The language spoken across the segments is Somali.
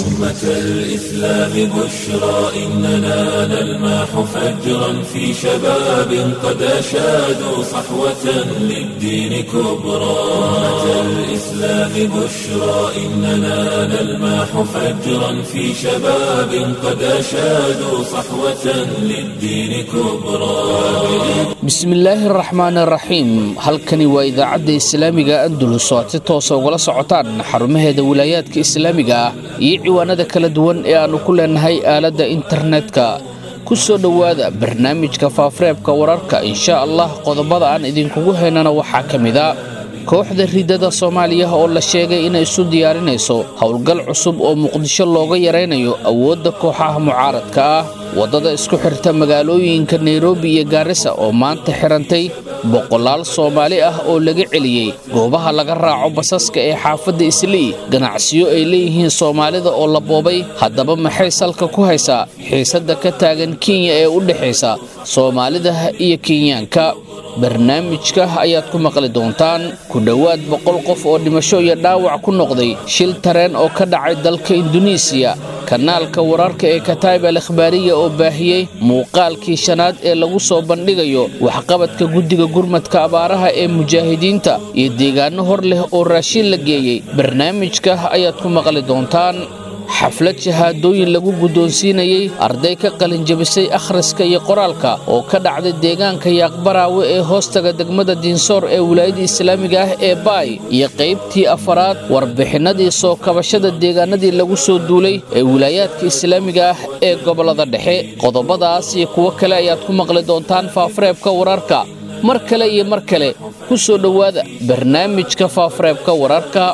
أمة الإسلام بشرى إننا نلمح فجرا في شباب قد أشادوا صحوة للدين كبرى أمة الإسلام بشرى إننا نلمح فجرا في شباب قد أشادوا صحوة للدين كبرى bismillaahi araxmaan araxiim halkani waa idaacadda islaamiga andulus oo aad si toosa ugala socotaan xarumaheeda wilaayaadka islaamiga ah iyo ciwaanada kala duwan ee aannu ku leenahay aaladda internetka ku soo dhowaada barnaamijka faafareebka wararka insha allah qodobada aan idinkugu haynana waxaa ka mid a kooxda ridada soomaaliya oo la sheegay inay isu diyaarinayso howlgal cusub oo muqdisho looga yaraynayo awoodda kooxaha mucaaradka ah waddada isku xirta magaalooyinka nairobi iyo gaarisa oo maanta xirantay boqolaal soomaali ah oo laga celiyey goobaha laga raaco basaska ee xaafadda islii ganacsiyo ay leeyihiin soomaalida oo la boobay haddaba maxay salka ku haysaa xiisadda ka taagan kenya ee u dhexaysa soomaalida iyo kenyaanka barnaamijka ayaad ku maqli doontaan ku dhowaad boqol qof oo dhimasho iyo dhaawac ku noqday shil tareen oo ka dhacay dalka induneisiya kanaalka wararka ee kataib al ikhbaariya oo baahiyey muuqaalkii shanaad ee lagu soo bandhigayo waxqabadka guddiga gurmadka abaaraha ee mujaahidiinta iyo deegaano hor leh oo raashin la geeyey barnaamijka ayaad ku maqli doontaan xaflad shahaadooyin lagu guddoonsiinayey arday ka qalinjabisay akhriska iyo qoraalka oo ka dhacday deegaanka yaaqbaraawe ee hoostaga degmada diinsoor ee wilaayada islaamiga ah ee baay iyo qaybtii afaraad warbixinnadii soo kabashada deegaanadii lagu soo duulay ee wilaayaadka islaamiga ah ee gobollada dhexe qodobadaas iyo kuwo kale ayaad ku maqli doontaan faafareebka wararka mar kale iyo mar kale ku soo dhowaada barnaamijka faafareebka wararka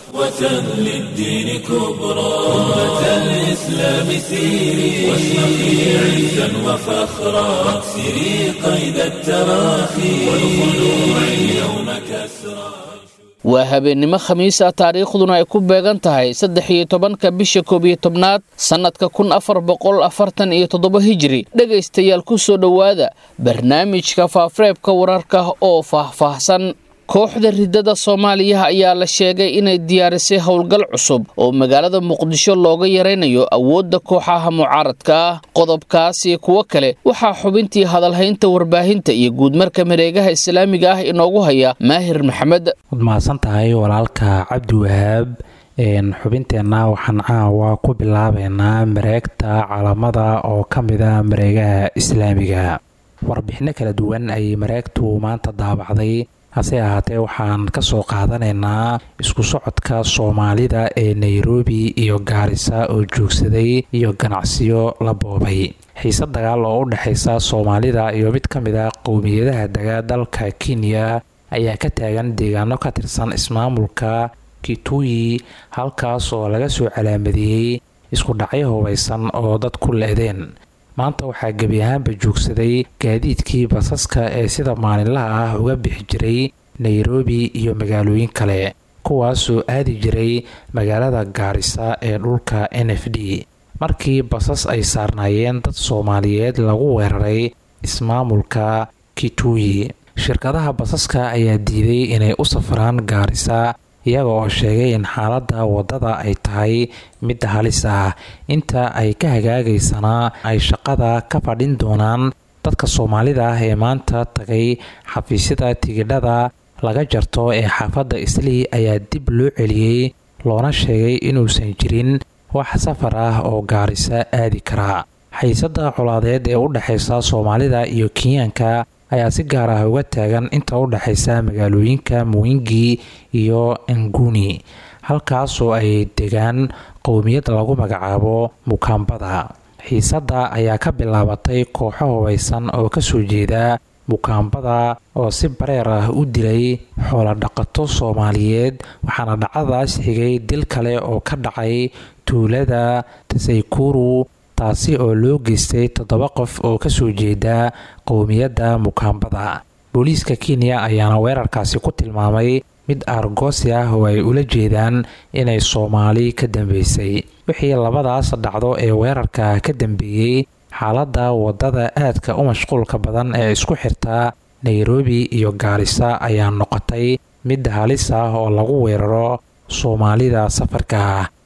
للدين كبرى أمة الإسلام سيري واشرقي عزا وفخرا واكسري قيد التراخي والخلوع اليوم كسرى waa habeennimo khamiis ah taariikhduna ay ku beegan tahay saddex iyo tobanka bisha koob iyo tobnaad sannadka kun afar boqol afartan iyo toddoba hijiri dhegaystayaal ku soo dhowaada barnaamijka faafareebka wararka oo faahfaahsan kooxda ridada soomaaliya ayaa la sheegay inay diyaarisay howlgal cusub oo magaalada muqdisho looga yaraynayo awoodda kooxaha mucaaradka ah qodobkaas iyo kuwo kale waxaa xubintii hadalhaynta warbaahinta iyo guudmarka mareegaha islaamiga ah inoogu haya maahir maxamed waad mahadsan tahay walaalka cabdi wahaab xubinteenna waxaan caawa ku bilaabeynaa mareegta calamada oo ka mida mareegaha islaamiga warbixino kala duwan ayay mareegtu maanta daabacday hase ahaatee waxaan ka soo qaadanaynaa isku socodka soomaalida ee nairobi iyo gaarisa oo joogsaday iyo ganacsiyo la boobay xiise dagaal oo u dhexaysa soomaalida iyo mid ka mid a qowmiyadaha dega dalka kenya ayaa ka taagan deegaano ka tirsan ismaamulka kituyi halkaas oo laga soo calaamadeeyey isku dhacyo hubaysan oo dad ku le-deen maanta waxaa gebi ahaanba joogsaday gaadiidkii basaska ee sida maalinlaha ah uga bixi jiray nairobi iyo magaalooyin kale kuwaasoo aadi jiray magaalada gaarisa ee dhulka n f d markii basas ay saarnaayeen dad soomaaliyeed lagu weeraray ismaamulka kituyi shirkadaha basaska ayaa diiday inay u safraan gaarisa iyaga oo sheegay in xaaladda waddada ay tahay mid halis ah inta ay ka hagaagaysanaa ay shaqada ka fadhin doonaan dadka soomaalida ah ee maanta tagay xafiisyada tigidhada laga jarto ee xaafadda islii ayaa dib loo celiyey loona sheegay inuusan jirin wax safar ah oo gaarisa aadi karaa xiisadda colaadeed ee u dhexaysa soomaalida iyo kenyaanka ayaa si gaar ah uga taagan inta u dhexaysa magaalooyinka muwingi iyo nguni halkaasoo ay degaan qowmiyad lagu magacaabo mukaambada xiisadda ayaa ka bilaabatay kooxo hubaysan oo kasoo jeeda mukaambada oo si bareer ah u dilay xoolodhaqato soomaaliyeed waxaana dhacdadaas xigay dil kale oo ka dhacay tuulada tasaykuru taasi oo loo geystay toddoba qof oo kasoo jeeda qowmiyadda mukaambada booliiska kenya ayaana weerarkaasi ku tilmaamay mid aargoosi ah oo ay ula jeedaan inay soomaali ka dambeysay wixii labadaas dhacdo ee weerarka ka dambeeyey xaaladda waddada aadka u mashquulka badan ee isku xirta nairobi iyo gaarisa ayaa noqotay mid halis ah oo lagu weeraro soomaalida safarka ah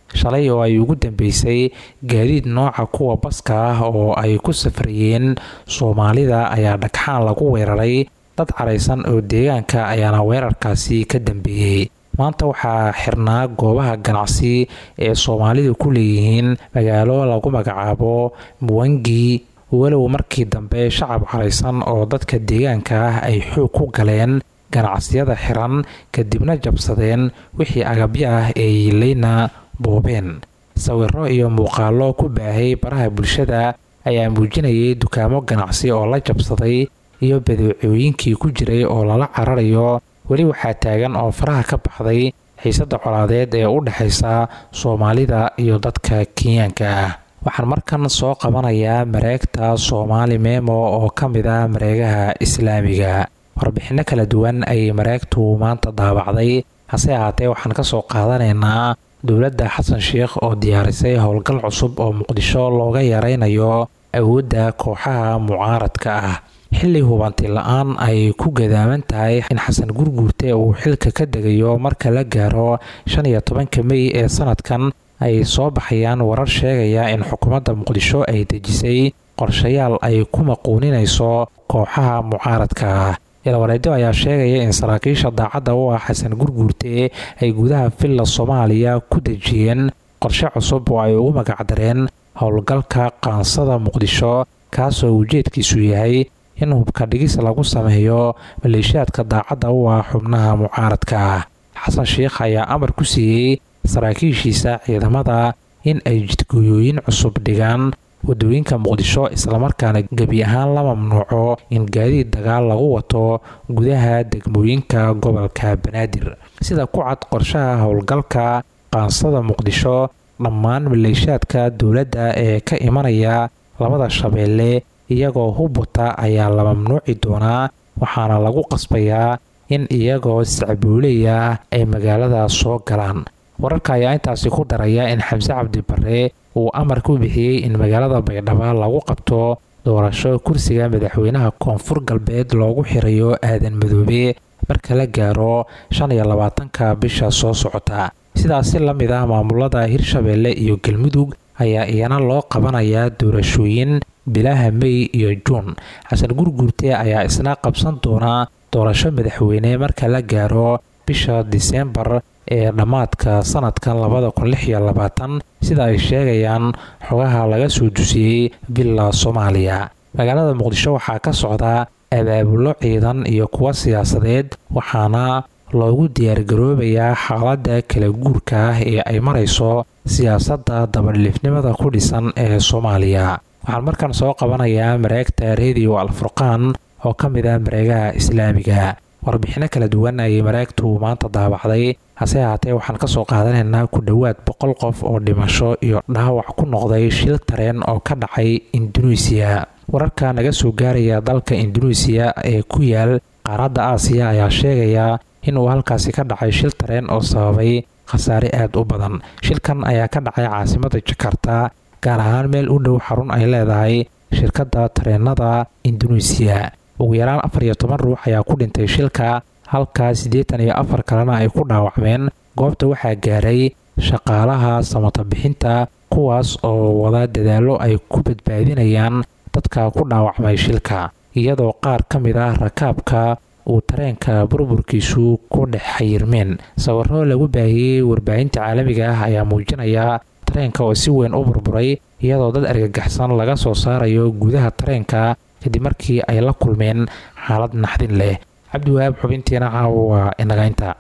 shalay oo ay ugu dambeysay gaadiid nooca kuwa baska ah oo ay ku safrayeen soomaalida ayaa dhagxaan lagu weeraray dad caraysan oo deegaanka ayaana weerarkaasi ka dambeeyey maanta waxaa xirnaa goobaha ganacsi ee soomaalidu ku leeyihiin magaalo lagu magacaabo muwangi walow markii dambe shacab caraysan oo dadka deegaanka ah ay xoog ku galeen ganacsiyada xiran kadibna jabsadeen wixii agabyo ah ee yiilayna boobeen sawiro iyo muuqaallo ku baahay baraha bulshada ayaa muujinayay dukaamo ganacsi oo la jabsaday iyo badeecooyinkii ku jiray oo lala cararayo weli waxaa taagan oo faraha ka baxday xiisadda colaadeed ee u dhexaysa soomaalida iyo dadka kenyaanka ah waxaan markan soo qabanayaa mareegta soomaali memo oo ka mid ah mareegaha islaamiga warbixinno kala duwan ayay mareegtu maanta daabacday hase ahaatee waxaan ka soo qaadanaynaa dowladda xasan sheikh oo diyaarisay howlgal cusub oo muqdisho looga yaraynayo awoodda kooxaha mucaaradka ah xilli hubanti la-aan ay ku gadaaman tahay in xasan gurguurte uu xilka ka degayo marka la gaaro shan iyo tobanka mey ee sanadkan ay soo baxayaan warar sheegaya in xukuumadda muqdisho ay dejisay qorshayaal ay ku maquuninayso kooxaha mucaaradka ah ilwareedo ayaa sheegaya in saraakiisha daacadda u ah xasan gurguurte ay gudaha villa soomaaliya ku dejiyeen qorshe cusub oo ay ugu magacdareen howlgalka qaansada muqdisho kaasoo ujeedkiisu yahay in hubka dhigis lagu sameeyo maleeshiyaadka daacadda u ah xubnaha mucaaradka ah xasan sheikh ayaa amar ku siiyey saraakiishiisa ciidamada in ay jidgooyooyin cusub dhigaan wadooyinka muqdisho islamarkaana gebi ahaan la mamnuuco in gaadiid dagaal lagu wato gudaha degmooyinka gobolka banaadir sida ku cad qorshaha howlgalka qaansada muqdisho dhammaan maleeshiyaadka dowladda ee ka imanaya labada shabeelle iyagoo hubwata ayaa la mamnuuci doonaa waxaana lagu qasbayaa in iyagoo sacbuuleya ay magaalada soo galaan wararka ayaa intaasi ku daraya in xamse cabdi bare uu amar ku bixiyey in magaalada baydhabo lagu qabto doorasho kursiga madaxweynaha koonfur galbeed loogu xirayo aadan madoobe marka la gaaro shan iyo labaatanka bisha soo socota sidaasi la mid ah maamulada hirshabeelle iyo galmudug ayaa iyana loo qabanayaa doorashooyin bilaha mey iyo juun xasan gurguurte ayaa isna qabsan doonaa doorasho madaxweyne marka la gaaro bisha diseembar ee dhammaadka sanadkan labada kun lix iyo labaatan sida ay sheegayaan xogaha laga soo dusiyey villa soomaaliya magaalada muqdisho waxaa ka socda abaabulo ciidan iyo kuwa siyaasadeed waxaana loogu diyaargaroobayaa xaaladda kala guurka ah ee ay marayso siyaasadda dabadhilifnimada ku dhisan ee soomaaliya waxaan markan soo qabanayaa mareegta rediyo alfurqaan oo ka mid ah mareegaha islaamiga warbixinno kala duwan ayay mareegtu maanta daabacday hase ahaatee waxaan ka soo qaadanaynaa ku dhowaad boqol qof oo dhimasho iyo dhaawac ku noqday shil tareen oo ka dhacay induneisiya wararka naga soo gaaraya dalka induneisiya ee ku yaal qaaradda aasiya ayaa sheegaya inuu halkaasi ka dhacay shil tareen oo sababay khasaare aad u badan shilkan ayaa ka dhacay caasimada jakarta gaar ahaan meel u dhow xarun ay leedahay shirkadda tareenada induneisiya ugu yaraan afar iyo toban ruux ayaa ku dhintay shilka halka siddeetan iyo afar kalena ay ku dhaawacmeen goobta waxaa gaaray shaqaalaha samatabixinta kuwaas oo wada dadaallo ay ku badbaadinayaan dadka ku dhaawacmay shilka iyadoo qaar ka mid ah rakaabka uu tareenka burburkiisu ku dhex xayirmeen sawiro lagu baahiyey warbaahinta caalamiga ah ayaa muujinaya tareenka oo si weyn u burburay iyadoo dad argagaxsan laga soo saarayo gudaha tareenka kadib markii ay la kulmeen xaalad naxdin leh cabdiwahaab xubintiina caawa waa inagaynta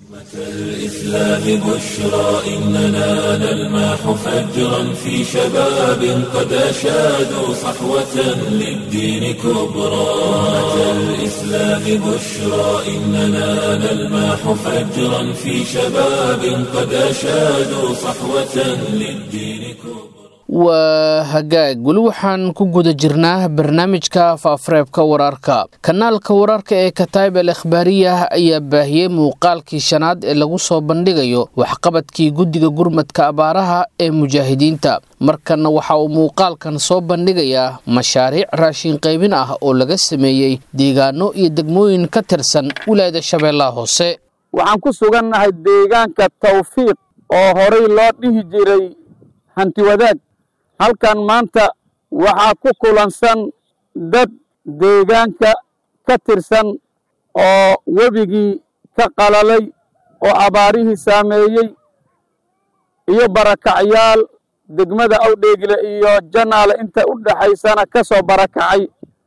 الإسلام بشرى إننا نلمح فجرا في شباب قد أشادوا صحوة للدين كبرى الإسلام بشرى إننا نلمح فجرا في شباب قد أشادوا صحوة للدين كبرى waa hagaag weli waxaan ku guda jirnaa barnaamijka faafareebka wararka kanaalka wararka ee kataib al ikhbaariyah ayaa baahiyey muuqaalkii shanaad ee lagu soo bandhigayo waxqabadkii guddiga gurmadka abaaraha ee mujaahidiinta markanna waxa uu muuqaalkan soo bandhigayaa mashaariic raashin qaybin ah oo laga sameeyey deegaano iyo degmooyin ka tirsan wilaayada shabeellaha hoose waxaan ku sugannahay deegaanka tawfiiq oo horay loo dhihi jiray hanti wadaag halkan maanta waxaa ku kulansan dad deegaanka ka tirsan oo webigii ka qalalay oo abaarihii saameeyey iyo barakacyaal degmada awdheegle iyo janaale inta u dhexaysana ka soo barakacay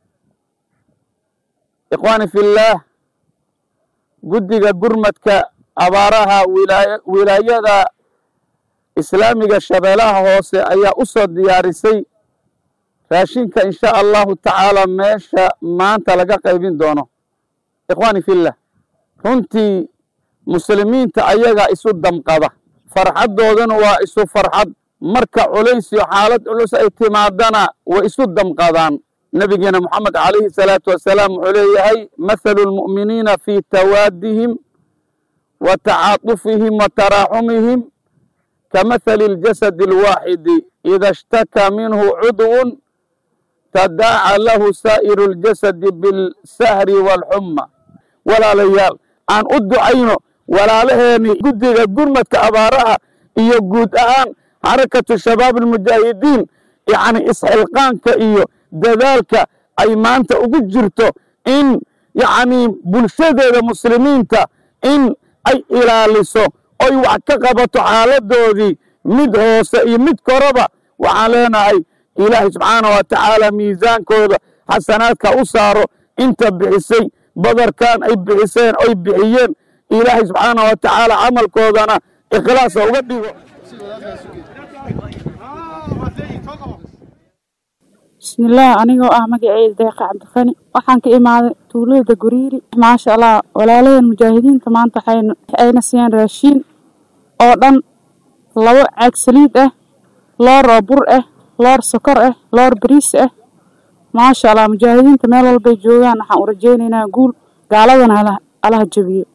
ikhwaani fillaah guddiga gurmadka abaaraha wilaayada islaamiga shabeelaha hoose ayaa u soo diyaarisay raashinka insha allahu tacaala meesha maanta laga qaybin doono ikhwaani fillah runtii muslimiinta ayagaa isu damqada farxaddoodana waa isu farxad marka culays iyo xaalad culus ay timaadana way isu damqadaan nebigeena moxamed calayhi salaatu wasalaam wuxuu leeyahay mathalu lmu'miniina fii tawaadihim wa tacaatufihim wa taraaxumihim kamathali اljasadi alwaaxidi ida ishtakaa minhu cudwun tadaaca lahu saa'iru اljasadi biاlsahri wاlxuma walaalayaal aan u ducayno walaalaheeni guddiga gurmadka abaaraha iyo guud ahaan xarakatu shabaab almujaahidiin yacni isxilqaanka iyo dadaalka ay maanta ugu jirto in yacni bulshadeeda muslimiinta in ay ilaaliso oy wax ka qabato xaaladoodii mid hoose iyo mid koraba waxaan leenahay ilaahay subxaana wa tacaala miisaankooda xasanaadka u saaro inta bixisay badarkan ay bixiseen oy bixiyeen ilaahay subxaana wa tacaala camalkoodana ikhlaasa uga dhigo bismillaah anigoo ah magaceyda deeqa cabdiqani waxaan ka imaaday tuulada guriiri maasha allah walaalaheen mujaahidiinta maanta ayna siiyeen raashiin oo dhan labo caag saliid ah loor oo bur ah loor sokor ah loor bariis ah maasha allah mujaahidiinta meel walbay joogaan waxaan u rajaynaynaa guul gaaladana alaha jabiyo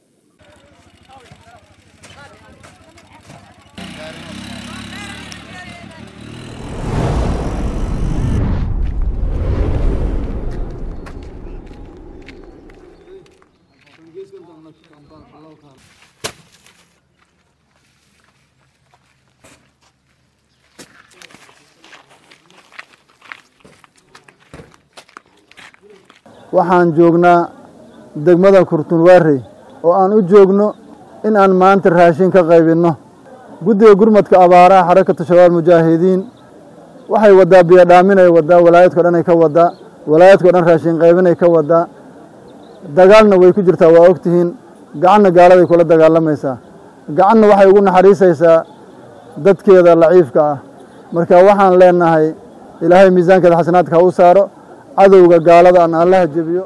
waxaan joognaa degmada kurtunwaarey oo aan u joogno in aan maanta raashin ka qaybinno guddiga gurmadka abaaraha xarakatu shabaab mujaahidiin waxay waddaa biyodhaaminay waddaa walaayadko dhan ay ka waddaa walaayadko dhan raashin qaybinay ka waddaa dagaalna way ku jirtaa waa ogtihiin gacanna gaaladay kula dagaalamaysaa gacanna waxay ugu naxariisaysaa dadkeeda laciifka ah marka waxaan leenahay ilaahay miisaankeeda xasanaadka ha u saaro cadowga gaalada aan allaha jebiyo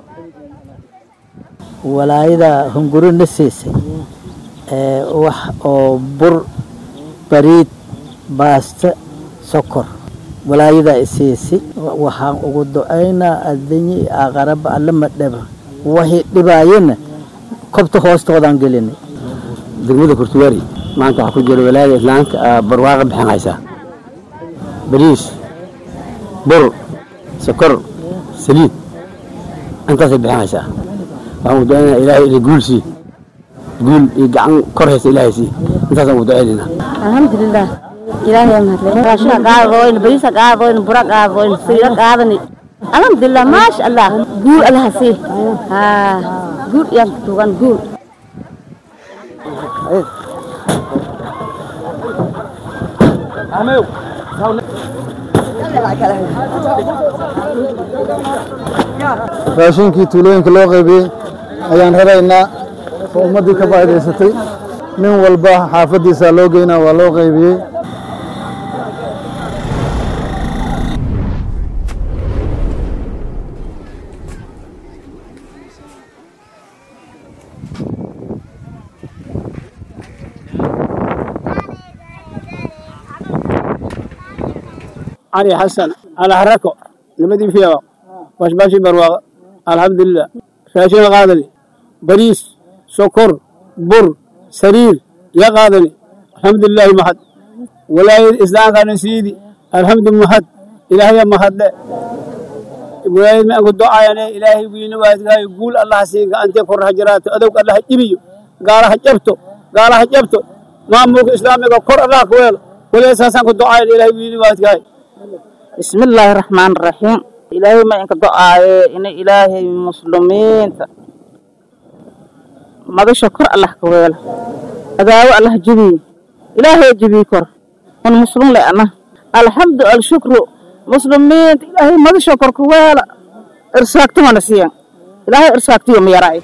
walaayada hunguri na siisay wax oo bur bariid baasto sokor walaayada isiisay waxaan ugu ducaynaa adinyi aqaraba allama dheba waxay dhibaayena kobta hoostoodaan gelinay degmada kurtuwaari maanta waxaa ku jira walaayada islaamka barwaaqa bixinaysaa bariis bur sokor saliid intaasay bixinaysaa waxaan ugu ducaynaa ilaahay ina guul sii guul iyo gacan kor haysa ilaahay sii intaasaan ugu ducaynaynaa alxamdulilah ilaahay mahadle raashina qaadadoyn bariisa qaadadoyn bura qaadadoyn saliida qaadani alxamdulilah maasha allah guul allaha sii haa guul iyaan ku tuugan guul raashinkii tuulooyinka loo qaybiyey ayaan raraynaa oo ummaddii ka faa'idaysatay nin walba xaafaddiisaa loo geynaa waa loo qaybiyey علي حسن على حركه نبدي فيها باش باشي برواقة الحمد لله راشين قادني بريس سكر بر سرير يا قادني الحمد لله محد ولا الإسلام كان سيدي الحمد لله محد إلهي محد لا ولاية ما أقول دعاء يعني إلهي بيني واحد يقول الله سيك أنت كره حجرات أدوك الله إبيو قال حجبته قال حجبته maamulka islaamiga kor allah ka weelo waliba saasaan ku ducayn ilahay wiidi waadkahay بسم الله الرحمن الرحيم إلهي ما إنك دعاء إن إلهي مسلمين ما بشكر الله كويل أدعو الله جبي إلهي جبي كر من مسلم لأنا الحمد لله الشكر مسلمين إلهي ما بشكر كويل إرساكت ما نسيان إلهي إرساكت يوم يراي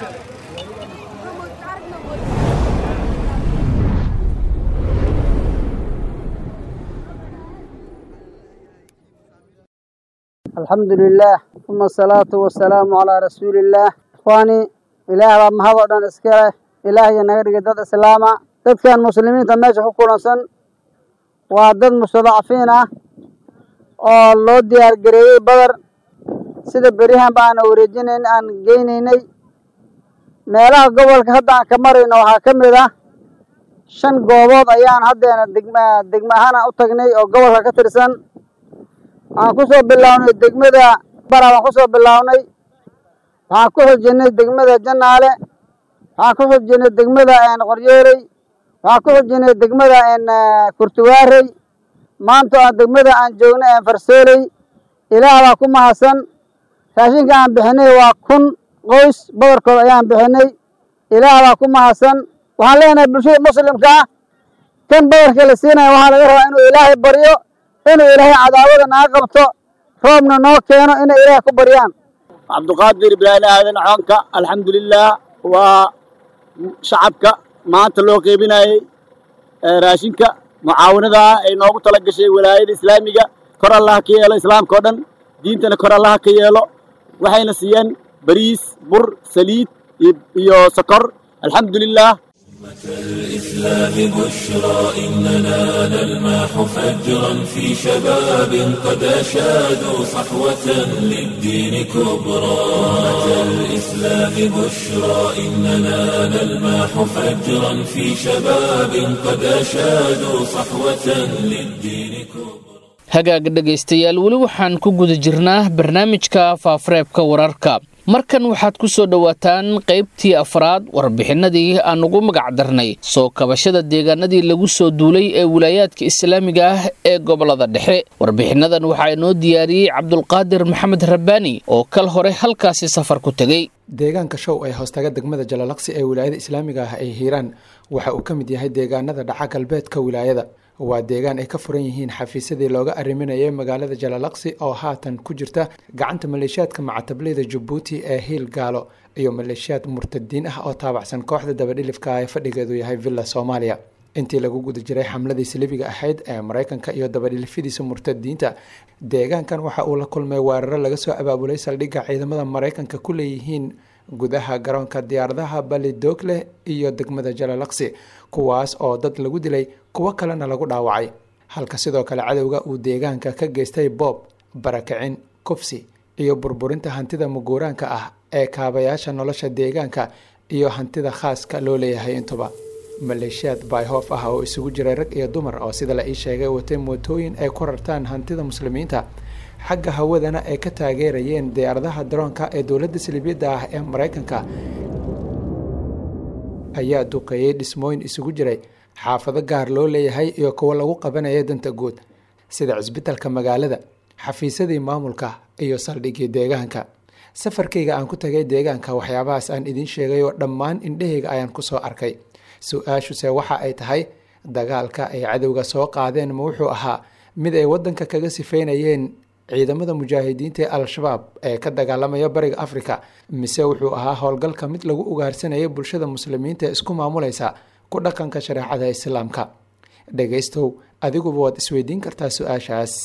الحمد لله ثم الصلاة والسلام على رسول الله إخواني إله بaa mahad oo dhan iska leh ilaahay naga dhigay dad islaama dadkan muslimiinta meesha ku kulansan waa dad mustadcafiin ah oo loo diyaar gareeyey badar sida beryahan ba aan wareejinayn aan geynaynay meelaha gobolka hadda aan ka marayno waxaa ka mid ah shan goobood ayaan haddeena degma degma ahaan aan u tagnay oo gobolka ka tirsan waxaan ku soo bilownay degmada bara waan ku soo bilownay waxaan ku xujinay degmada janaale waxaan ku xujinay degmada qoryeeley waxaan ku xujinay degmada kurtuwaarey maanta aan degmada aan joognay farsooley ilaah baa ku mahadsan raashinka aan bixinay waa kun qoys badarkood ayaan bixinay ilaah baa ku mahadsan waxaan leenahay bulshada muslimka ah kan badarka la siinaya waxaa laga rabaa inuu ilaahay baryo inuu ilaahay cadaawada naga qabto roobna noo keeno inay ilaahay ku baryaan cabduqaadir ibraahim aadan coonka alxamdulilah waa shacabka maanta loo qeybinayey raashinka mucaawinada ay noogu tala gashay walaayada islaamiga kor allaha ka yeelo islaamka oo dhan diintana kor allaha ka yeelo waxayna siiyeen bariis bur saliid iyo sokor alxamdulilah الإسلام بشرى إننا نلمح فجرا في شباب قد أشادوا صحوة للدين كبرى أمة الإسلام بشرى إننا نلمح فجرا في شباب قد أشادوا صحوة للدين كبرى hagaag dhegaystayaal weli waxaan ku guda jirnaa barnaamijka faafareebka wararka markan waxaad ku soo dhowaataan qaybtii afraad warbixinadii aan ugu magac darnay soo kabashada deegaanadii lagu soo duulay ee wilaayaadka islaamiga ah ee gobolada dhexe warbixinadan waxaa inoo diyaariyey cabdulqaadir maxamed rabbaani oo kal hore halkaasi safar ku tegey deegaanka show ee hoostaga degmada jalalaqsi ee wilaayada islaamiga ah ee hiiraan waxa uu ka mid yahay deegaanada dhaca galbeedka wilaayada waa deegaan ay ka furan yihiin xafiisyadii looga arriminayay magaalada jalalaqsi oo haatan ku jirta gacanta maleeshiyaadka macatableyda jabuuti ee hiil gaalo iyo maleeshiyaad murtadiin ah oo taabacsan kooxda dabadhilifka ee fadhigeedu yahay villa soomaaliya intii lagu guda jiray xamladii salibiga ahayd ee maraykanka iyo dabadhilifyadiisa murtadiinta deegaankan waxa uu la kulmay weeraro laga soo abaabulay saldhigga ciidamada maraykanka ku leeyihiin gudaha garoonka diyaaradaha balidogle iyo degmada jalalaqsi kuwaas oo dad lagu dilay kuwo kalena lagu dhaawacay halka sidoo kale cadowga uu deegaanka ka geystay boob barakicin kufsi iyo burburinta hantida muguuraanka ah ee kaabayaasha nolosha deegaanka iyo hantida khaaska loo leeyahay intuba maleeshiyaad bayhoof ah oo isugu jiray rag iyo dumar oo sida la ii sheegay watay mootooyin ay ku rartaan hantida muslimiinta xagga hawadana ay ka taageerayeen diyaaradaha daroonka ee dowladda salibiyadda ah ee maraykanka ayaa duqeeyey dhismooyin isugu jiray xaafado gaar loo leeyahay iyo kuwo lagu qabanaya danta guud sida cisbitalka magaalada xafiisyadii maamulka iyo saldhiggii deegaanka safarkayga aan ku tagay deegaanka waxyaabahaas aan idiin sheegay oo dhammaan indhahayga ayaan kusoo arkay su-aashuse waxa ay tahay dagaalka ay cadowga soo qaadeen ma wuxuu ahaa mid ay waddanka kaga sifeynayeen ciidamada mujaahidiinta ee al-shabaab ee ka dagaalamaya bariga afrika mise wuxuu ahaa howlgalka mid lagu ugaarsanaya bulshada muslimiinta ee isku maamulaysa ku dhaqanka shareecada islaamka dhegaystow adiguba waad isweydiin kartaa su-aashaas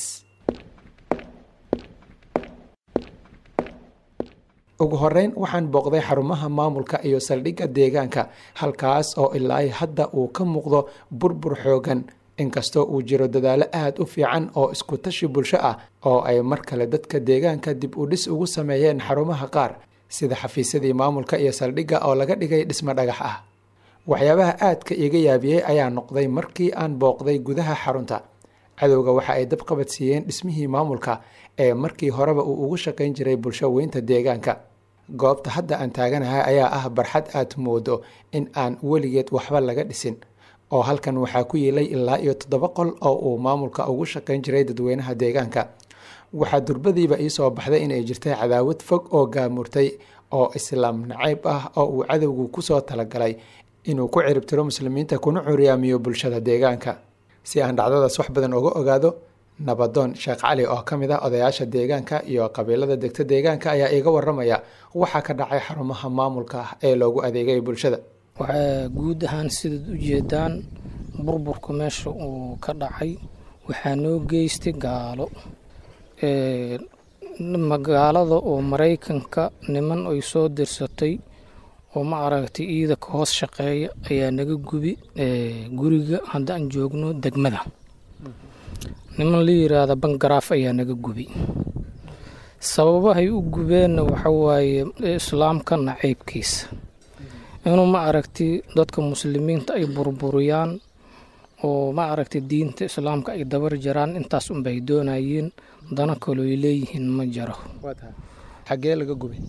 ugu horeyn waxaan booqday xarumaha maamulka iyo saldhigga deegaanka halkaas oo ilaa hadda uu ka muuqdo burbur xoogan inkastoo uu jiro dadaalo aada u fiican oo isku tashi bulsho ah oo ay mar kale dadka deegaanka dib u dhis ugu sameeyeen xarumaha qaar sida xafiisyadii maamulka iyo saldhigga oo laga dhigay dhismo dhagax ah waxyaabaha aadka iga yaabiyey ayaa noqday markii aan booqday gudaha xarunta cadowga waxa ay dab qabad siiyeen dhismihii maamulka ee markii horeba uu ugu shaqayn jiray bulsho weynta deegaanka goobta hadda aan taaganahay ayaa ah barxad aad moodo in aan weligeed waxba laga dhisin oo halkan waxaa ku yeelay ilaa iyo toddoba qol oo uu maamulka ugu shaqayn jiray dadweynaha deegaanka waxaa durbadiiba iisoo baxday inay jirtay cadaawad fog oo gaamurtay oo islaam nacayb ah oo uu cadowgu kusoo talagalay inuu ku ciribtiro muslimiinta kuna curyaamiyo bulshada deegaanka si aan dhacdadaas wax badan uga ogaado nabadoon sheekh cali oo ka mid ah odayaasha deegaanka iyo qabiilada degta deegaanka ayaa iiga waramaya waxaa ka dhacay xarumaha maamulka ah ee loogu adeegay bulshada waxaa guud ahaan sidaad u jeedaan burburka meesha uu ka dhacay waxaa noo geystay gaalo magaalada oo maraykanka niman ay soo dirsatay oo ma aragtay iida ka hoos shaqeeya ayaa naga gubi guriga haddaan joogno degmada niman la yiraahda bangaraaf ayaa naga gubi sababahay u gubeenna waxa waaye islaamka nacaybkiisa inuu ma aragtay dadka muslimiinta ay burburiyaan oo ma aragtay diinta islaamka ay dabar jaraan intaas unbay doonayeen dana kalooy leeyihiin ma jaro xagee laga gubay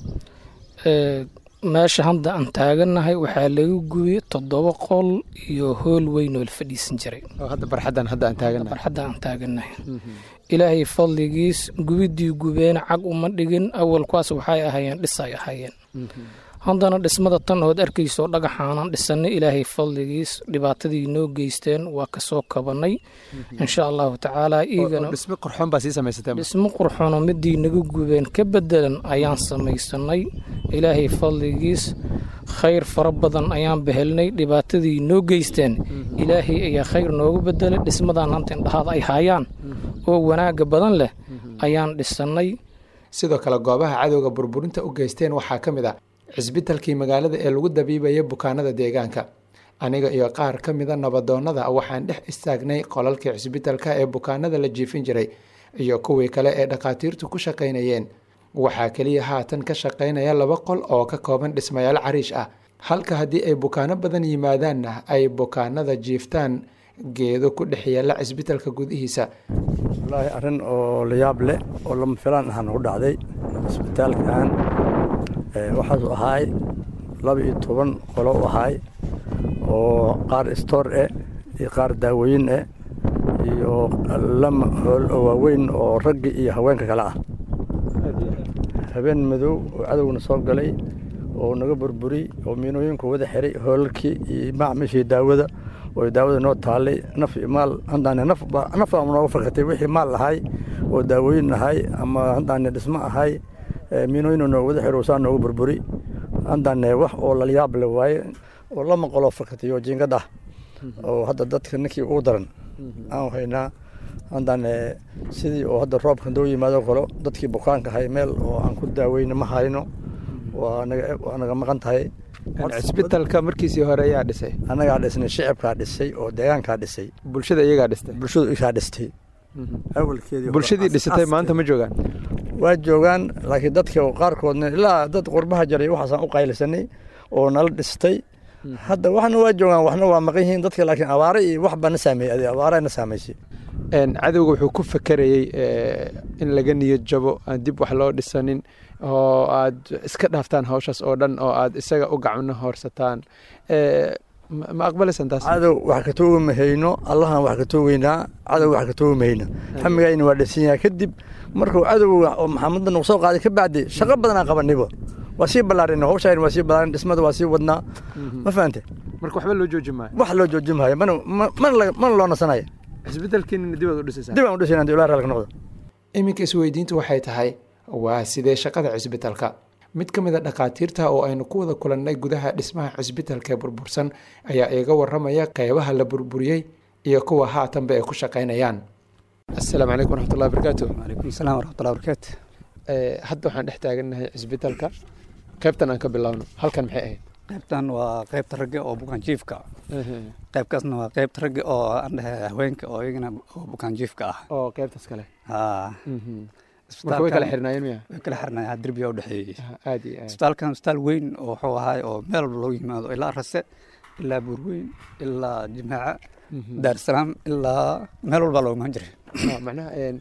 meesha hadda aan taagannahay waxaa laga gubiyey toddoba qol iyo hool weyn oo la fadhiisan jiray barxaddan hadda aan taagannahay barxadda aan taagannahay ilaahay fadligiis gubiddii gubeena cag uma dhigin awalkuwaas waxay ahaayeen dhisay ahaayeen haddana dhismada tan ood arkayso dhagaxaanan dhisanay ilaahay fadligiis dhibaatadii noo geysteen waa kasoo kabanay insha allahu tacaala dhismo qurxoon baa sii samaysatay dhismo qurxoonoo midii naga gubeen ka bedelan ayaan samaysanay ilaahay fadligiis khayr fara badan ayaan behelnay dhibaatadii noo geysteen ilaahay ayaa khayr nooga bedelay dhismadan hanta indhahaada ay haayaan oo wanaaga badan leh ayaan dhisanay sidoo kale goobaha cadowga burburinta u geysteen waxaa ka mid a cisbitalkii magaalada ee lagu dabiibaya bukaanada deegaanka aniga iyo qaar ka mida nabadoonnada waxaan dhex istaagnay qolalkii cisbitalka ee bukaanada la jiifin jiray iyo kuwii kale ee dhakhaatiirtu ku shaqaynayeen waxaa keliya haatan ka shaqaynaya laba qol oo ka kooban dhismayaal cariish ah halka haddii ay bukaano badan yimaadaanna ay bukaanada jiiftaan geedo ku dhex yaalla cisbitalka gudihiisa wallaahi arrin oo layaab leh oo lama filaan ahaan u dhacday cisbitaalkan waxaasu ahaay laba iyo toban qolo u ahaay oo qaar stoor eh iyo qaar daawooyin eh iyo lama hool oo waaweyn oo ragga iyo haweenka kale ah habeen madow oo cadowna soo galay oo naga burburiy oo miinooyinku wada xiray hoolalkii iyo macmishii daawada oo daawada noo taallay naf iyo maal haddaane nafnafaa nooga farkatay wixii maal ahay oo daawooyin ahay ama haddaane dhismo ahay miinooyin nooga wada xiro saa nooga burburi haddaane wax oo lalayaab le waaye oo lama qoloo farkatay oo jiingad ah oo hadda dadka ninkii ugu daran aan haynaa haddane sidii oo hadda roobkan doo yimaado kalo dadkii bukaanka ahay meel oo aan ku daaweyna ma hayno waa naga maqan tahay cisbitalka markiisii hore ayaa dhisay annagaa dhisnay shicibkaa dhisay oo deegaankaa dhisay bulshada iyagaa dhistay bulshadu igaa dhistay bulshadii dhisatay maanta ma joogaan waa joogaan laakiin dadka qaarkoodna ilaa dad qurbaha jaray waxaasaan u qaylisanay oo nala dhistay hadda waxna waa joogaan waxna waa maqan yihiin dadka laakiin abaare iyo wax baa na saameeyey abaare na saameysay cadowga wuxuu ku fakerayey in laga niyad jabo aan dib wax loo dhisanin oo aad iska dhaaftaan hawshaas oo dhan oo aad isaga u gacno hoorsataan ma aqbalaysan taas cadow wax ka toogi mahayno allahan wax ka toogeynaa cadow wax ka toogi mahayno hamigayna waa dhisan yahay kadib markuu cadowga oo maxamadna nagu soo qaaday ka bacdi shaqo badanaa qabanibo waa sii ballaarin hawshaan waa sii ballaarin dhismada waa sii wadnaa ma fahante marka waxba loo jooji maayo wax loo jooji maayo mana mana loo nasanaya cisbitaalkiina dib aad u dhisaysaa dib aan u dhisayna ilaa raalka noqdo iminka isweydiintu waxay tahay waa sidee shaqada cisbitalka mid ka mid a dhakhaatiirta oo aynu ku wada kulannay gudaha dhismaha cisbitalka burbursan ayaa iiga waramaya qeybaha la burburiyey iyo kuwa haatanba ay ku shaqaynayaan asalaamu calaykum waraxmatullahi barakaatu calaykum asalaam waraxmatullahi barakaatu hadda waxaan dhex taagannahay cisbitalka qaybtan aan ka bilowno halkan maxay ahayd qaybtan waa qaybta ragga oo bukaanjiifka qaybkaasna waa qaybta ragga oo aan dhahay haweenka oo iyagana oo bukaanjiifka ah oo qaybtaas kale haa marka way kala xirnaayeen miya way kala xirnaayeen derbiga u dhexeeyey aad iyo aad isbitaalkan isbitaal weyn oo wuxuu ahaay oo meel walba loogu yimaado ilaa rase ilaa buurweyn ilaa jimaaca daarsalaam ilaa meel walba loogu imaan jiray macnaha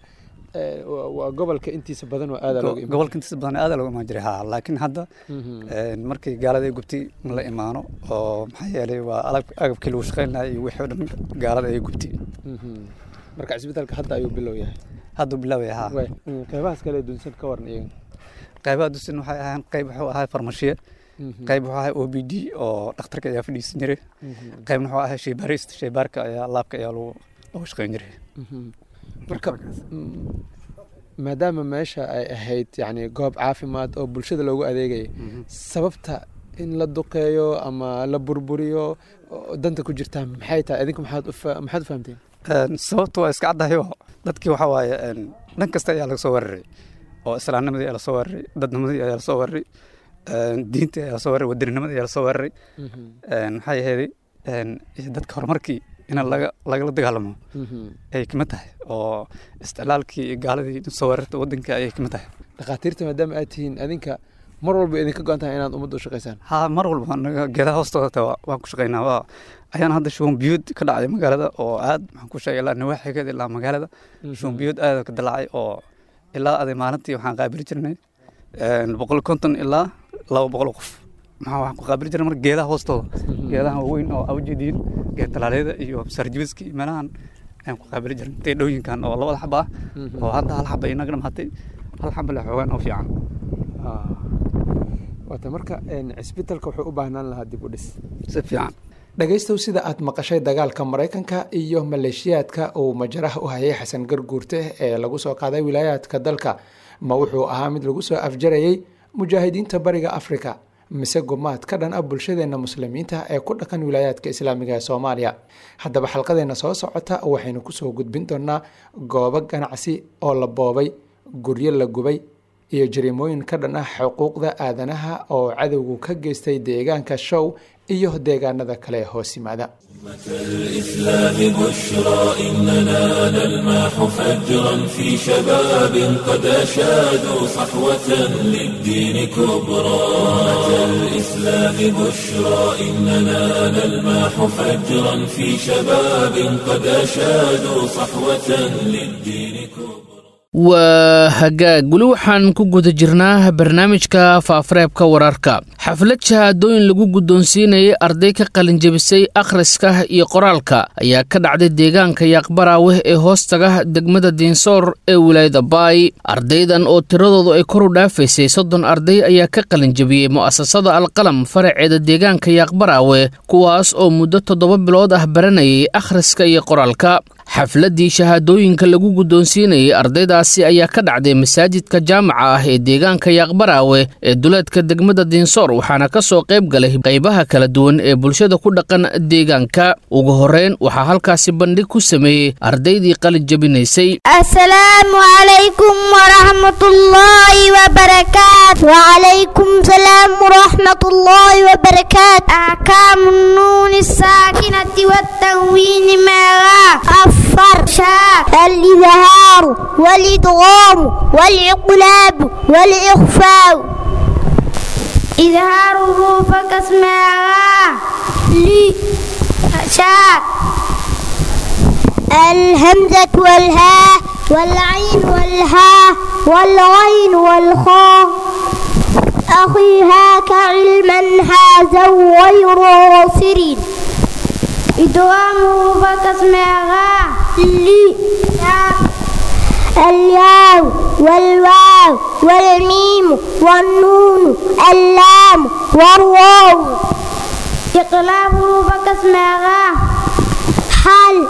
Eh, waa waa gobolka intiisa badan waa aada looga imaan gobolka intiisa badan aada looga imaan jiray ha laakiin hadda een, markii gaalada ay gubtay ma la imaano oo maxaa yeelay waa alab- agabkii lagu shaqayn lahaa iyo wixii oo dhan gaalada ay gubtay Mhm. marka cisbitaalka hadda ayuu bilow yahay hadda bilaawaya ha Waay. Mm, qeybahaas kale ee dunsan ka waran iyaga qaybaha dusin waxay ahaan qayb wuxuu ahaa farmashiye Mhm. qayb wuxuu ahaa o b d oo dhakhtarka ayaa fadhiisan jiray Mhm. qaybna wuxuu ahaa sheybaarista sheybaarka ayaa laabka ayaa lagu lagu shaqayn jiray Mhm. marka mm, maadaama meesha ay ahayd yani goob caafimaad oo bulshada loogu adeegaya sababta in la duqeeyo ama la burburiyo oo danta ku jirtaa maxay tahay idinku maxaad u fa- maxaad u fahamteen Een, sababta waa iska caddahay oo dadkii waxaa waaye een, dhan kasta ayaa laga soo weeraray oo islaamnimadii ayaa lasoo weeraray dadnimadii ayaa lasoo weeraray een, diintii ayaa lasoo weeraray wadannimada ayaa lasoo weeraray Mhm. een, maxaa yeelay een, iyo dadka horumarkii in laga lagala dagaalamo Mhm. ayay kamid tahay oo isticlaalkii iyo gaaladii soo weerarta waddanka ayay kamid tahay dhakhaatiirta maadaama aad tihiin adinka mar walba idinka go-an tahay inaad ummadda u shaqaysaan ha mar walba anaga geedaha hoostooda taa waa- waan ku shaqaynaa waa ayaan hadda shuban biyuud ka dhacay magaalada oo aad maxaan ku sheegay ilaa nawaaxigeeda ilaa magaalada Mhm. shuban biyuud aad ka dilaacay oo ilaa aday maalintii waxaan qaabili jirnay een, boqol konton ilaa laba boqol oo qof maxaa waxaan ku qaabili jirnay marka geedaha hoostooda geedaha waaweyn oo awjeediin geed talaaliyada iyo sarjibiska iyo meelahan ayaan ku qaabili jirnay teedhooyinkan oo labada xaba ah Mhm. oo hadda hal xaba inaga dhamaatay hal xaba le xoogaan oo fiican Ah. waata marka een, cisbitaalka wuxuu u baahnaan lahaa dib u dhis si fiican dhegaystow sida aad maqashay dagaalka maraykanka iyo maleeshiyaadka uu majaraha u hayay xasan garguurte ee lagu soo qaaday wilaayaadka dalka ma wuxuu ahaa mid lagu soo afjarayay mujaahidiinta bariga afrika mise gumaad ka dhan ah bulshadeenna muslimiinta ee ku dhaqan wilaayaadka islaamiga ee soomaaliya haddaba xalqadeena soo socota waxaynu kusoo gudbin doonaa goobo ganacsi oo la boobay guryo la gubay iyo jariimooyin ka dhan ah xuquuqda aadanaha oo cadowgu ka geystay deegaanka show iyo deegaanada kale ee hoos yimaada الإسلام بشرى إننا نلمح فجرا في شباب قد أشادوا صحوة للدين كبرى أتى الإسلام بشرى إننا نلمح فجرا في شباب قد أشادوا صحوة للدين كبرى waa hagaag weli waxaan ku guda jirnaa barnaamijka faafareebka wararka xaflad shahaadooyin lagu guddoonsiinayay arday ka qalinjabisay akhriska iyo qoraalka ayaa ka dhacday deegaanka yaaqbaraaweh ee hoostaga degmada diinsoor ee wilaayada baay ardaydan oo tiradoodu ay kor u dhaafaysay soddon arday ayaa ka qalinjabiyey mu'asasada alqalam faraceeda deegaanka yaaqbaraawe kuwaas oo muddo toddoba bilood ah baranayay akhriska iyo qoraalka xafladdii shahaadooyinka lagu guddoonsiinayay ardaydaasi ayaa ka dhacday masaajidka jaamaca ah ee deegaanka yaaqbaraawe ee duleedka degmada diinsoor waxaana ka soo qayb galay qaybaha kala duwan ee bulshada ku dhaqan deegaanka ugu horreyn waxaa halkaasi bandhig ku sameeyey ardaydii qalin jabinaysay السلام عليكم ورحمة الله وبركاته وعليكم السلام ورحمة الله وبركاته أحكام النون الساكنة والتنوين معها الصر شاء الإظهار والإدغام والإقلاب والإخفاء إظهاره فكاسمها لي شاء الهمزة والهاء والعين والهاء والغين والخاء أخي هاك علما هذا غير غافر إدغامه فكاسمها لي الياء والواو والميم والنون اللام والواو إقلابه فكاسمها حل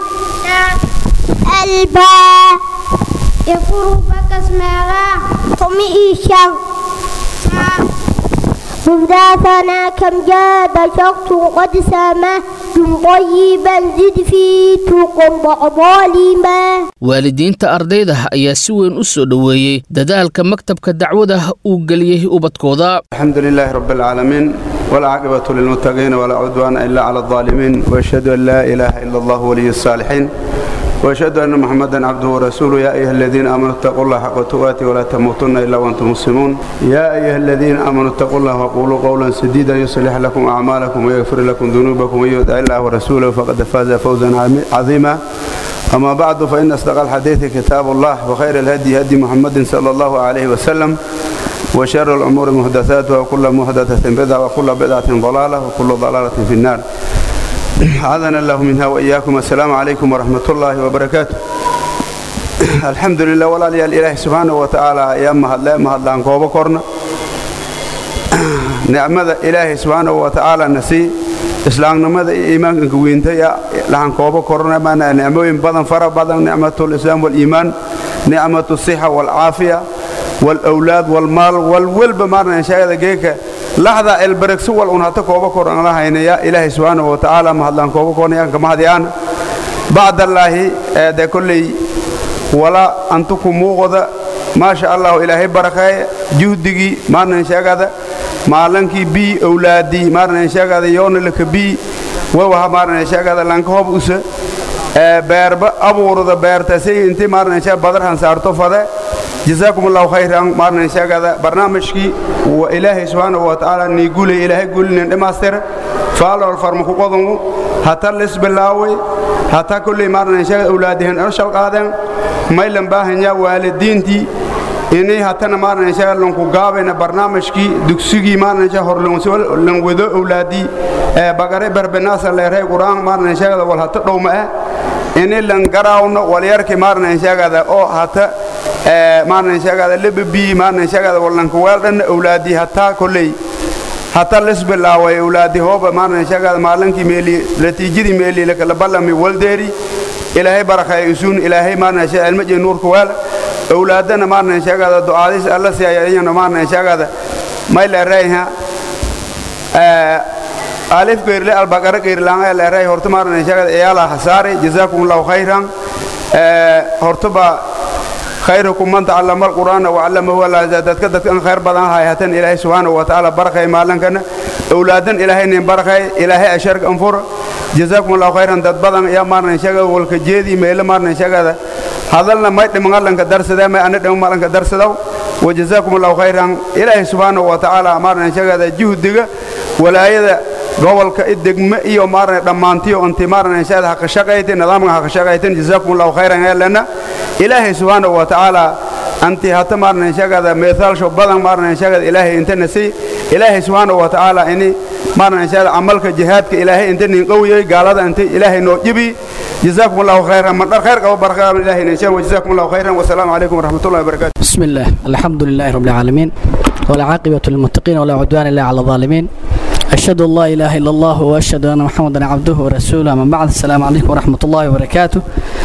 الباء يفر فكاسمها طمئشا مبداثنا كم جاد شخص قد سامه طيبا زد في تقم ظالما waalidiinta ardayda ayaa si weyn u soo dhoweeyey dadaalka maktabka dacwada uu geliyey ubadkooda الحمد لله رب العالمين والعاقبة للمتقين ولا عدوان إلا على الظالمين وأشهد أن لا إله إلا الله ولي الصالحين وأشهد أن محمدا عبده ورسوله يا أيها الذين آمنوا اتقوا الله حق تقاته ولا تموتن إلا وأنتم مسلمون يا أيها الذين آمنوا اتقوا الله وقولوا قولا سديدا يصلح لكم أعمالكم ويغفر لكم ذنوبكم ومن يطع الله ورسوله فقد فاز فوزا عظيما أما بعد فإن أصدق الحديث كتاب الله وخير الهدي هدي محمد صلى الله عليه وسلم وشر الأمور محدثاتها وكل محدثة بدعة وكل بدعة ضلالة وكل ضلالة في النار عاذنا الله منها وإياكم السلام عليكم ورحمة الله وبركاته الحمد لله ولا لي الإله سبحانه وتعالى يا مهلا مهلا كوبا كورنا نعمة إله سبحانه وتعالى نسي islaamnimada iyo iimaanka weynta lahan koobo korona maana nicmooyin badan fara badan nicmatu lislaam waliimaan nicmatu sixa walcaafiya walawlaad walmaal walwalba maarna shaagada geeka laxda elbaregsi wal un hata koobo koran la haynaya ilaahay subxaanahu watacaala mahadlaan koobo kornayaan kama hadiyaan bacdallaahi de kolley wala antuku muuqda maasha allahu ilaahay barakeeye juhdigii maarna shaagada maalankii bii awlaadii maarna sheegada yoonalaka bii wawaha maarna sheegada lanka hob usa beerba abuurda beertasay intii maarna sheeg badarhan saarto fade جزاكم الله خيرا مارنا شاغدا برنامجكي وإلهي سبحانه وتعالى نيقول إلهي قول لنا ماستر فالو الفرمكو قضمو حتى لس باللاوي حتى كل مارنا شاغد أولادهن أرشل قادم ما يلن باهن يا والدين تي inay hatana maarna insha Allah ku gaabena barnaamijkii dugsigii maarna insha hor lan wado awlaadi ee bagare barbenaasa leeray quraan maarna insha Allah wal hata dhowma ah inay lan garaawno walyarki maarna insha Allah oo hata ee maarna insha Allah lebi maarna insha Allah walan ku weeldan awlaadi hata kulay hata lisbilaaway awlaadi hooba maarna insha Allah maalinkii meeli natiijadii meeli la kala balami waldeeri ilaahay barakay isuun ilaahay maarna insha Allah ilmaji nuurka weel awlaadana maarna sheegada ducaadis alla si ayayna maarna sheegada mayla reeyha ee alif geerle albaqara geerlaan la reey horta maarna sheegada iyala hasaare jazakumullahu khayran ee horta ba khayrukum man ta'allama alqur'ana wa 'allamahu la zadadka dadkan khayr badan hayatan ilaahay subhanahu wa ta'ala barakay maalankana awlaadan ilaahay nin barakay ilaahay asharka anfur jazakumullahu khayran dad badan ya maarna sheegada walka jeedi meel maarna sheegada hadalna may dhimangalanka darsada may ana dhimangalanka darsadaw wajazaakum allahu khayran ilaahi subhanahu wa ta'ala maarna sheegada juhdiga walaayada gobolka degme iyo maarna dhammaantiyo intii maarna sheegada ha ka shaqayti nidaamka ha ka shaqaytin jazaakum allahu khayran lana ilaahi subhanahu wa ta'ala anti hata maarna sheegada meethal sho badan maarna sheegada ilaahi inta nasi ilaahi subhanahu wa ta'ala ini maarna sheegada amalka jihaadka ilaahi inta nin qawiyay gaalada inta ilaahi noo jibi جزاكم الله خيرا من خير قبل بركة من الله نشان وجزاكم الله خيرا والسلام عليكم ورحمة الله وبركاته بسم الله الحمد لله رب العالمين والعاقبة للمتقين ولا عدوان إلا على الظالمين أشهد أن لا إله إلا الله وأشهد أن محمدا عبده ورسوله من بعد السلام عليكم ورحمة الله وبركاته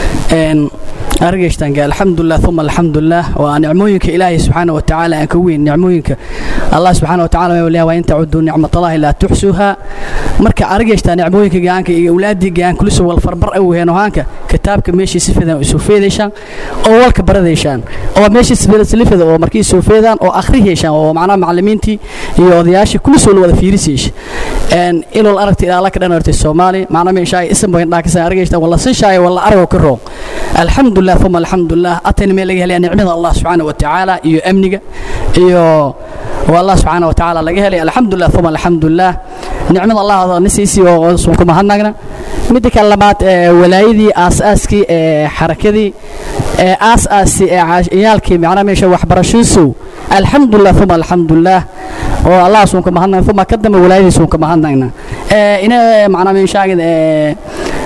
إن أرجشتان قال الحمد لله ثم الحمد لله ونعموينك إلهي سبحانه وتعالى أن كوين نعموينك الله سبحانه وتعالى ما وإن تعدوا نعمة الله لا تحسوها marka argaysta nicmooyinka gaanka iyo awlaadii gaan kuliso wal farbar ay weheen haanka kitaabka meeshii si fiican u soo feedeyshaan oo walka baradeyshaan oo meeshii si fiican silifada oo markii soo feedaan oo akhriyeyshaan oo macnaha macallimiintii iyo odayaashii kuliso wada fiirisiish een ilal aragti ilaa ka dhanartay Soomaali macnaha meeshay ism bayn dhaakisa argaysta wala sin shaay wala argo ka roo alxamdulillah thumma alxamdulillah atayna meel laga helay nicmada Allah subhanahu wa ta'ala iyo amniga iyo والله سبحانه وتعالى laga helay alxamdulillah thumma alxamdulillah nicmada Allah hada nisiisi oo soo kuma hadnagna mid kale labaad walaayadii aasaaskii ee xarakadii ee aasaasi ee ciyaalkii macnaha meesha waxbarashadiisu alxamdulillah thumma alxamdulillah oo Allah soo kuma hadnagna thumma kadama walaayadii soo kuma hadnagna ee ina macnaha meesha ee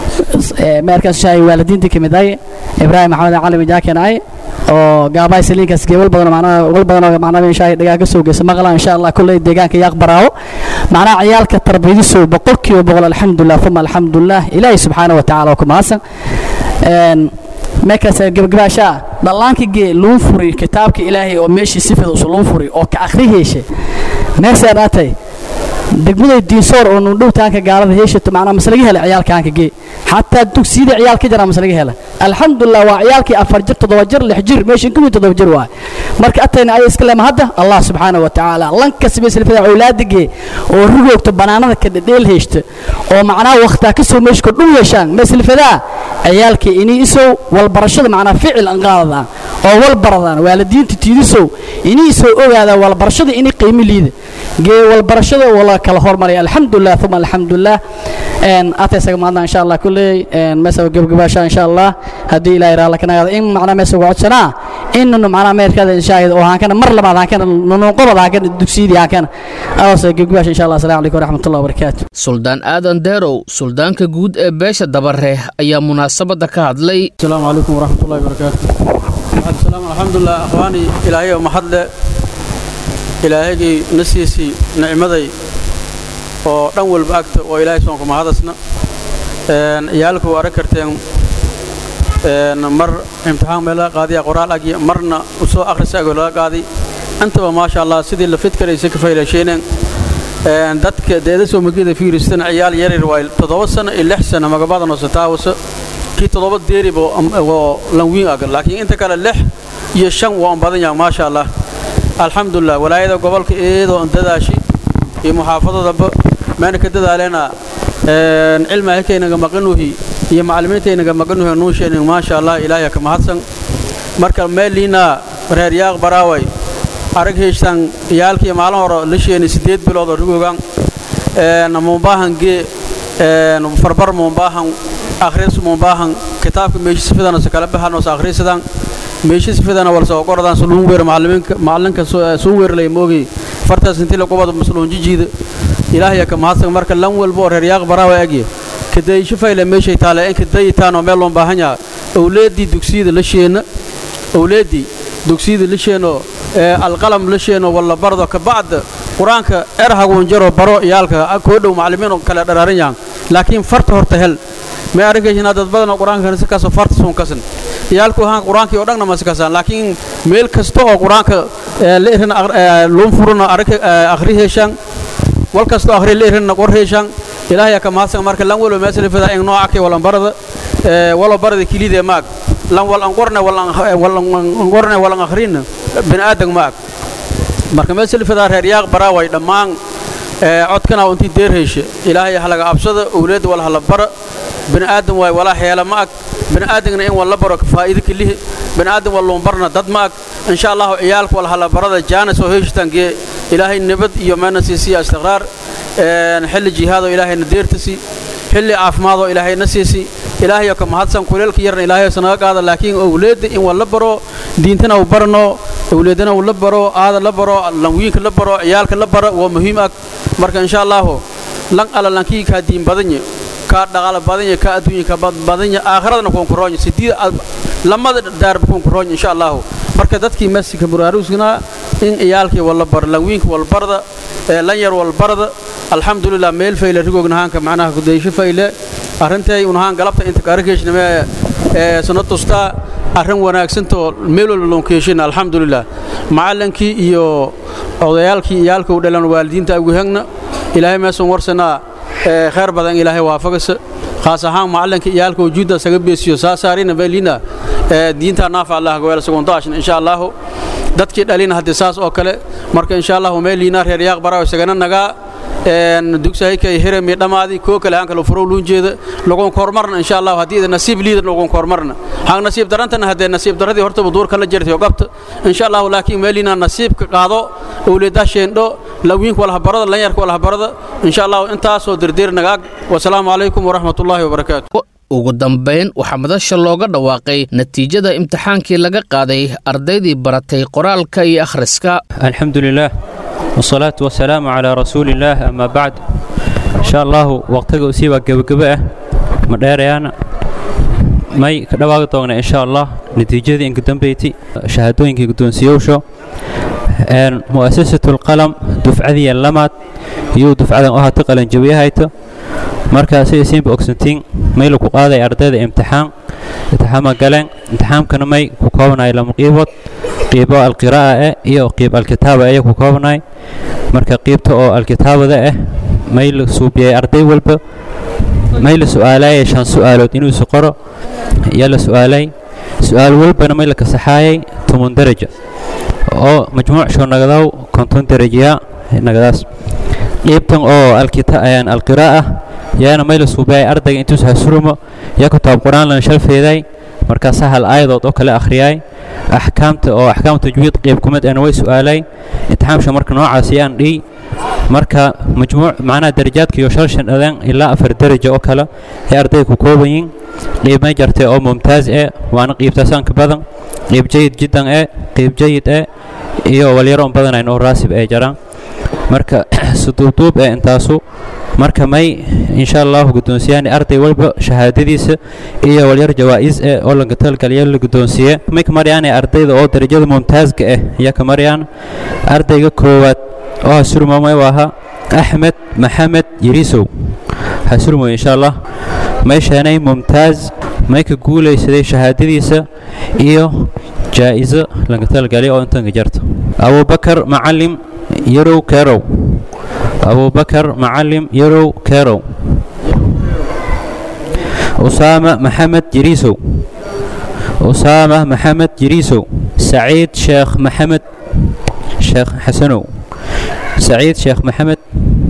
meerkaas shay waalidiintii kamid ay Ibrahim Maxamed Cali Jaakin ay oo gaabay saliinkaas geebal badan macnaha wal badan oo macnaha meesha dhagaaga soo geeysa maqla insha Allah kulay deegaanka yaaq baraawo macnaha ciyaalka tarbiyadiisu boqolkiiba boqol alxamdulillah thumma alxamdulillah ilaahi subxaanahu wa ta'ala kuma hasan een meekaas gabagabaasha dhallaankii gee luun furi kitaabka ilaahay oo meeshii sifada usu luun furi oo ka akhriyeeshe meesha dhaatay degmada diinsoor oo nu dhowtaanka gaalada heeshato macnaha maslaga hela ciyaalkaanka gee xataa dugsiyada ciyaal ka jira maslaga hela alxamdulillah waa ciyaalkii afar jir toddoba jir lix jir meeshin kumid toddoba jir waay marka atayna ay iska leema hadda allah subxaanahu wa tacaala lanka sibay silfada awlaada gee oo rugoogta banaanada ka dheel heeshta oo macnaha waqtaa ka soo meesha kordhun yeeshaan meesilfadaa ciyaalkii inii isow walbarashada macnaha ficil an qaadada oo walbaradaan waalidiinta tiidisow inii soo ogaada walbarashada inay qiimo liida gee walbarashada wala kala hormaraya alxamdulilah uma alxamdulilah ataysaga maadna insha allah kulley meesa gebgabaasha insha allah haddii ilahay raala kanagaada in macnaa meesa uga codsanaa inanu macnaa meerkada inshaahid oo haankana mar labaad haankana nunuuqobad haankana dugsiyadii haankana adoose gebgabaasha insha allah assalamu calaykum waraxmatullahi wabarakaatu suldaan aadan deerow suldaanka guud ee beesha dabare ayaa munaasabadda ka hadlay السلام عليكم ورحمة الله وبركاته بعد السلام الحمد لله أخواني إلهي ومحد إلهي نسيسي نعمدي oo dhan walba agta oo ilaahay soonka mahadasna iyaalku waa karteen mar imtixaan meel laga qaadiya qoraal agi marna usoo akhrisa agoo laga qaadi intaba maasha allah sidii la fidkaraysa ka faylasheyneen dadka deeda soo magida fiiristan ciyaal yaryar waa toddoba sano iyo lix sano magabadan oo sataawasa kii toddoba deeriba oo lanwiin ag laakiin inta kale lix iyo shan waa un badan yahay maasha allah alxamdulilah walaayada gobolka iyadoo dadaashii iyo muxaafadadaba meena ka dadaaleena cilmi ahkaynaga maqanuhi iyo macallimiintaynaga maqanuhi nuusheenin maasha allah ilaahay ka mahadsan marka meeliina reer yaaq baraaway arag heeshtan iyaalkii maalin hore la sheeni sideed bilood oo rugogan mumbaahan gee farbar mumbaahan akhris mumbaahan kitaabka meeshis fidana se kala baxanos akhrisadan meeshis fidana walse oo qoradan suluun weer macalliminka macallinka suun weer lay moogi fartaas intii la qobada masluun jijiida ilaahay ka mahadsan marka lan walba oo reer yaaq baraawa agye kadayisho fayle meeshay taale in kadayitaan oo meel loon baahan yaha owleedii dugsiyada la sheena owleedii dugsiyada la sheeno alqalam la sheeno walla bardo ka bacda qur-aanka erhaguun jaro baro iyaalka koo dhow macallimiin oo kale dharaaran yahan laakiin farta horta hel may arrinkaysina dad badan oo qur-aanka si kaasoo farta suun kasan iyaalku ahaan qur-aankii oo dhanna ma si kasaan laakiin meel kasta oo qur-aanka la irin luun furuna akhri heeshaan wal kastoo akhri la irin qor heeshaan ilaahay ka mahadsan marka lan walba meesha fida in nooca kee walan barada walo barada kilide maag lan wal an qorne wal an qorne wal an akhrina bin aadan maag marka meesha fida reer yaaq baraaway dhammaan codkana intii deer heeshe ilaahay halaga absada owleed wal hala bara bini aadan waay walaa heela ma ag bini aadamna in wal la baro faa'iido kalihi bini aadam wal loon barna dad ma ag insha allahu ciyaalka wal hala barada jaanis oo heeshtan gee ilaahay nabad iyo meena siisiya istiqraar xilli jihaadoo ilaahayna deertasi xilli caafimaadoo ilaahayna siisi ilaahay ka mahadsan kuleelka yarna ilaahay sanaga qaada laakiin owleedda in wal la baro diintana uu barno owleedana uu la baro aada la baro lanwiinka la baro ciyaalka la baro waa muhiim ag marka insha allahu lan ala lankii kaa diin badanye kaa dhaqaala badanya kaa adduunya ka badanya aakhiradana kuwan kuroonya sidiid lamada daarba kuwan kuroonya insha allahu marka dadkii masjidka buraaruusna in ciyaalkii walla bar lanwiinka walbarda lan yar walbarda alxamdulilah meel fayle rigognahaanka macnaha kudaysho fayle arrintay unahaan galabta inta kaarakeeshname sano tustaa arrin wanaagsantoo meel walba loon keeshina alxamdulilah macallinkii iyo odayaalkii iyaalka u dhalan waalidiinta ugu hegna ilaahay meesan warsanaa khayr badan ilaahay waafagasa khaas ahaan macallinka iyaalka wujuudda saga beesiyo saasaarina beelina diinta naafa allah gaweel segundaashin insha allahu dadkii dhalina haddii saas oo kale marka insha allahu meeliina reer yaaq baraaw isagana nagaa dugsahayka hirami dhammaadii koo kale aan kale furow luun jeeda lagun kormarna insha allahu haddii ida nasiib liida lagun kormarna hang nasiib darantana haddee nasiib daradii hortaba duurka la jirtay oo qabta insha allahu laakiin meeliina nasiibka qaado owleedaa sheendho lawiinka walhabarada lanyarka walhabarada insha allahu intaasoo dirdir nagaag wasalaamu calaykum waraxmatullaahi wabarakaatu ugu dambayn waxaa madasha looga dhawaaqay natiijada imtixaankii laga qaaday ardaydii baratay qoraalka iyo akhriska alxamdu lilah wsalaatu wasalaamu calaa rasuuli illaah amaa bacd insha allahu waqtiga usii waa gebagebo ah ma dheerayaana may ka dhawaaqi doogna insha allah natiijadii inkudambeyti shahaadooyinkii guddoonsiyowsho mu'asasatu alqalam dufcadiya lamaad iyuu dufcadan u hata qalanjabiyahayto marka sida siinba ogsantiin may lagu qaaday ardayda imtixaan imtixaama galeen imtixaamkana may ku koobnay lama qiibood qiibo alqiraa'a ah iyo qiib alkitaaba ayaa ku koobnay marka qiibta oo alkitaabada ah may la suubiyay arday walba may la su'aalayay shan su'aalood inuu isu qoro ayaa la su'aalay su'aal walbana may la kasaxaayay toban daraja oo majmuuc shoo nagadaw konton darajiya nagadaas qiibtan oo alqiraa'a yaana may la suubiyay ardayga intuus hasurumo yaa kitaab qur-aan lana shalfeeday markaasaa hal aayadood oo kale akhriyay axkaamta oo axkaam tajwiid qeyb kumid ana way su-aalay imtixaamsha marka noocaas ayaan dhihi marka majmuuc macnaha darajaadka iyo shal shan adaan ilaa afar daraja oo kale ee ardayda ku kooban yihiin qeyb may jartay oo mumtaaz ee waana qeybtaasaan ka badan qeyb jayid jiddan ee qeyb jayid ee iyo walyaro on badanayn oo raasib ee jaraan marka suduubduub ee intaasu marka may insha allahu guddoonsiyaani arday walba shahaadadiisa iyo walyar jawaa'is eh oo laga talgaliya la guddoonsiiye may ka maryaane ardayda oo darajada mumtaazka ah ayaa ka maryaan ardayga koowaad oo hasurmamay waa axmed maxamed yirisow hasurmoy insha allah may sheenay mumtaaz may ka guulaysaday shahaadadiisa iyo jaa'iso laga talgaliya oo intanka jarta abubakar macalim yarow kerow abubakar macalim yarow kerow usaama maxamed jiriisow usaama maxamed jiriisow saciid sheekh maxamed sheekh xasanow saciid sheekh maxamed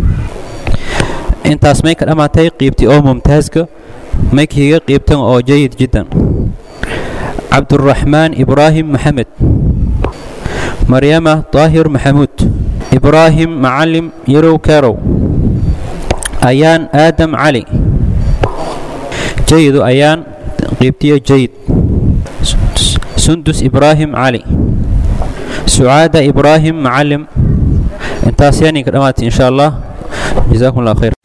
intaas may ka dhammaatay qiibtii oo mumtaaska may kiiga qiibtan oo jayid jiddan cabduraxmaan ibraahim maxamed maryama daahir maxamuud ibraahim macalim yarow kerow ayaan aadam cali jayidu ayaan qiibtiyo jayid sundus ibraahim cali sucaada ibraahim macalim intaas yaaninka dhammaatay insha allah jazaakum allah khayr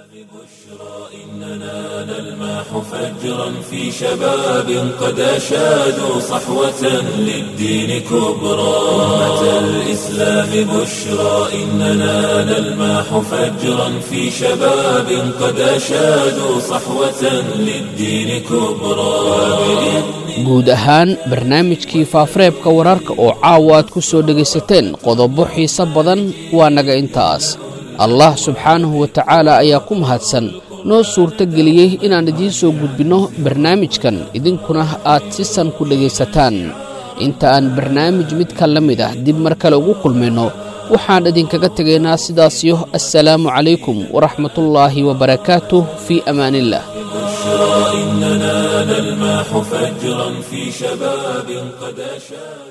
فجرا في شباب قد أشادوا صحوة للدين كبرى أمة الإسلام بشرى إننا نلماح فجرا في شباب قد أشادوا صحوة للدين كبرى guud ahaan barnaamijkii faafareebka wararka oo caawa aad ku soo dhegaysateen qodobo xiise badan waa naga intaas allah subxaanahu wa tacaala ayaa ku mahadsan noo suurto geliyey inaan idiin soo gudbinno barnaamijkan idinkuna aad si san ku dhegaysataan inta aan barnaamij midka la mid ah dib mar kale ugu kulmayno waxaan idinkaga tegaynaa sidaasiyo assalaamu calaykum waraxmatullaahi wabarakaatuh fii amaaniillah إننا نلماح فجرا في شباب قد أشاد